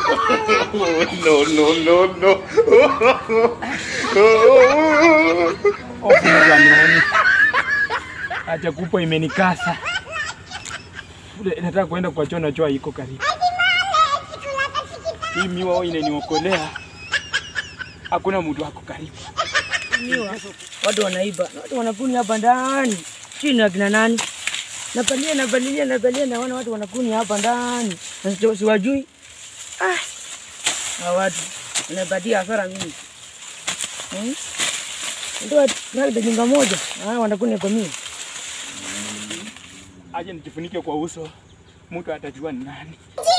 no, no, no, no. Ofuani. Acha kupo imenikasa. Ule nataka kwenda kwa choo na choo iko karibu. Hii miwa inaniokolea. Hakuna mtu ako karibu. Miwa. Watu wanaiba. Watu wanakuni hapa ndani. Chini ya kina nani? Napalia napalilia napalia naona watu wanakuni hapa ndani. Na sio- siwajui. Ah. Hawa watu wanapatia hasara mingi. Hmm? Ndio trakta jinga moja. Ah, wanakuni kwa mimi. Aje nijifunike kwa uso. Mtu atajua ni nani.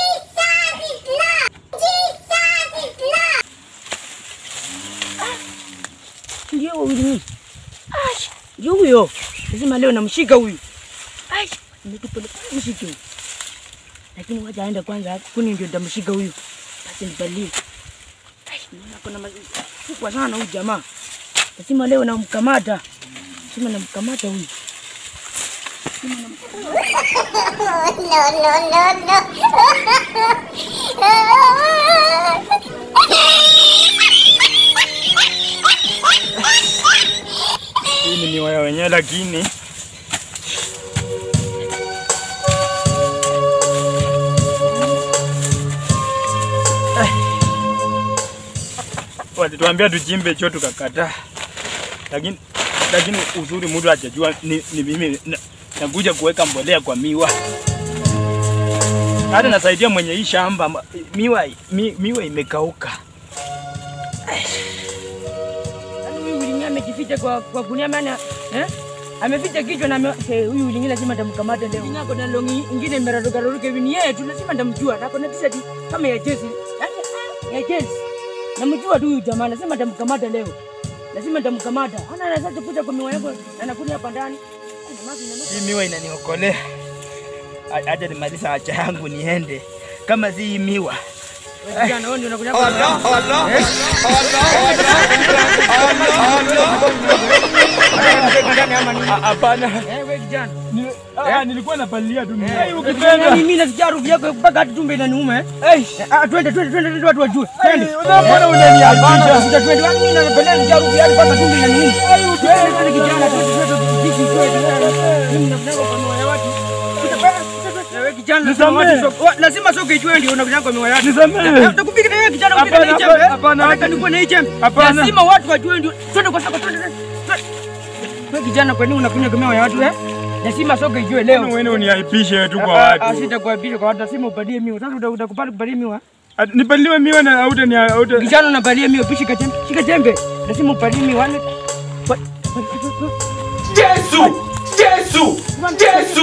Ndio huyu ni. Ai, ndio huyo. Lazima leo namshika huyu. Ai, nimetupa mshike huyu. Lakini wacha aende kwanza, kuni ndio nitamshika huyu. Basi nipalie. Ai, naona kuna mazingira kubwa sana huyu jamaa. Lazima leo namkamata. Lazima namkamata huyu. Hii ni miwa ya wenyewe lakini walituambia tuchimbe choo tukakataa, lakini lakini uzuri mtu hajajua ni, ni mimi na- nakuja kuweka mbolea kwa miwa, hata nasaidia mwenye hii shamba ma- miwa, mi, miwa imekauka. Yaani huyu Wilingi amejificha kwa kwa gunia maana eh? Ameficha kichwa na ame- eh, huyu Wilingi lazima ndamkamata leo. Wilingi ako na longi ingine imeraruka raruka hivi ni yeye tu lazima ndamjua. Na ako na t-shirt kama ya jezi. Yaani ah, ya jezi. Namjua tu huyu jamaa lazima ndamkamata leo. Lazima ndamkamata. Ana anaweza kuja kwa miwa yako na anakuja hapa ndani. Ai, jamaa vinanuka. Hii miwa inaniokolea. A- Acha nimaliza haja yangu niende. Kama si hii miwa Wewe kijana wewe ndio unakuja hapa. A- hapana. Eh, wewe kijana. Ni- ah, nilikuwa napalilia tu miwa. Eh, Ukipenda mimi nasikia harufu yako mpaka hata tumbe inaniuma eh. Eh, Ah, twende twende twende twende watu wajue. Twende. mbona unaniaibisha? Sija twende wapi mimi napenda nija harufu yako mpaka tumbe inaniuma. Twende twende kijana twende twende tujiki twende. Mimi napenda kwa miwa ya watu. Wewe kijana lazima Nisamehe. watu soko. wa- Lazima soko ijue ndio unakuja kwa miwa yako. Nisamehe. Utakupiga na wewe kijana upiga na hii Hapana, chembe. hapana, Nataka nikuwe na hii chembe. Hapana. Lazima watu wajue ndio. Twende kwa soko twende. twende. Wewe kijana kwa nini unakunywa kwa miwa ya watu eh? Lazima soko ijue leo. Mbona wewe uniaibishe tu kwa Ah, ah, watu? Sitakuaibisha kwa watu, lazima upalie miwa. Sasa uta- utakubali kupalia miwa? Ah, Nipaliwe miwa na auta ni auta. Kijana unapalia miwa, pishi kajembe, shika jembe. Lazima upalie miwa. Wa- wa- Yesu! Yesu! Yesu!